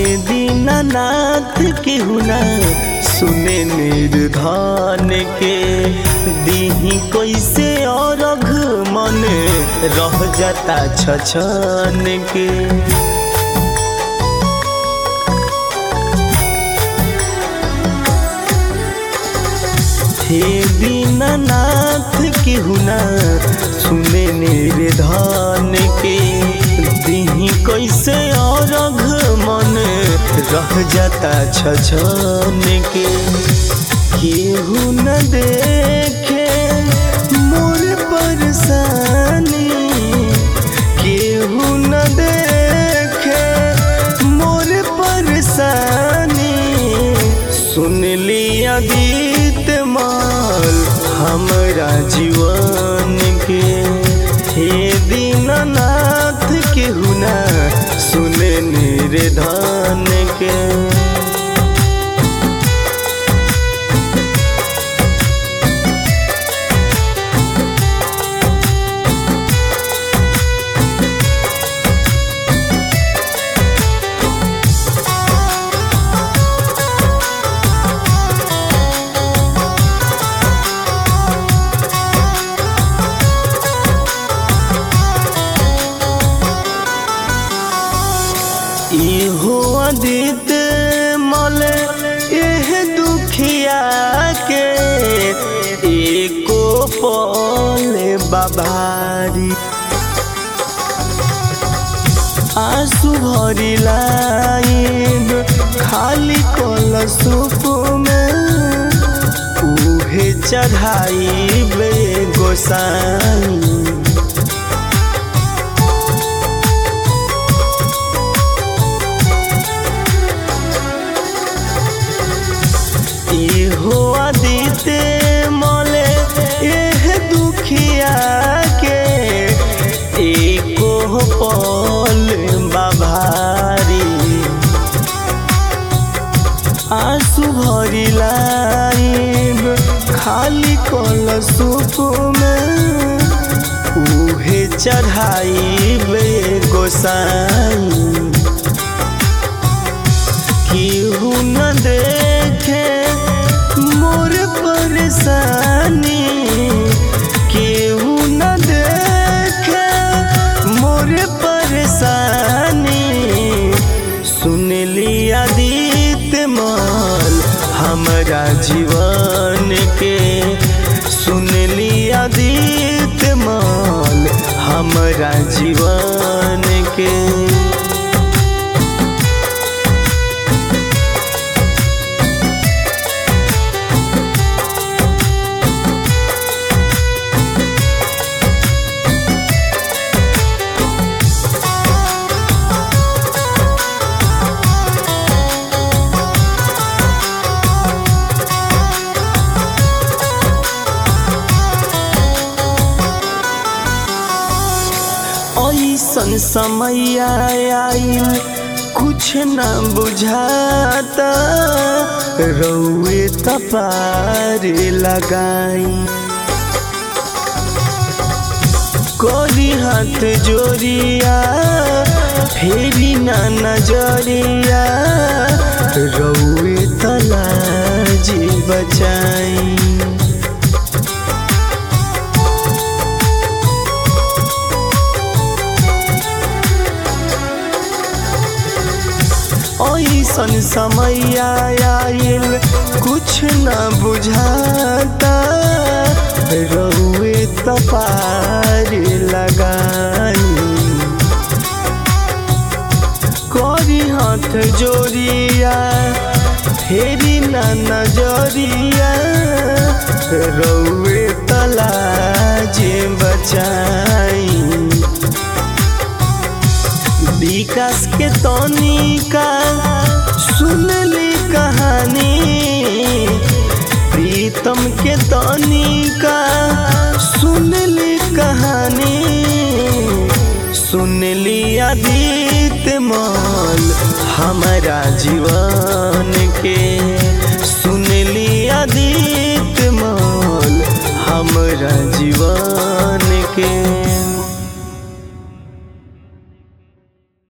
दीनानाथ के हुना सुने निर्धन के दीही कैसे और मन रह जाता छछन के हे दीनानाथ के हुना सुने निर्धन के दीही कैसे और मन रह जाता छछन के केहू न देखे मोर परेशानी केहू न देखे मोर परेशानी सुन लिया गीत माल हमरा जीवन के हे दीनानाथ के हुना सुने निर्धन के इहो अदित मल एह दुखिया के एको पल बाबारी आंसू भरी लाइब खाली कल सुप में उहे चढ़ाई बे गोसाई इहो आदिते मले एह दुखिया के एको पल बाभारी आंसू भरी लाइब खाली कल सुप में उहे चढ़ाई बे गोसाई केहू न देखे मोर परेशानी केहू न देखे मोर परेशानी सुन लिया दीत माल हमरा जीवन के सुन लिया दीत माल हमरा जीवन के ऐसन समय आइल कुछ न बुझाता रौए तपार लगाई कोरी हाथ जोड़िया फेरी ना नजरिया रौए तलाजी बचाई ऐसन समय आइल कुछ न बुझाता रहुए तपार लगाई करी हाथ जोड़िया फेरी न नजरिया रौए तलाजे बचाई विकास के तनिका सुनली कहानी प्रीतम के तनिका सुनली कहानी सुनली आदित माल हमारा जीवन के सुनली आदित माल हमरा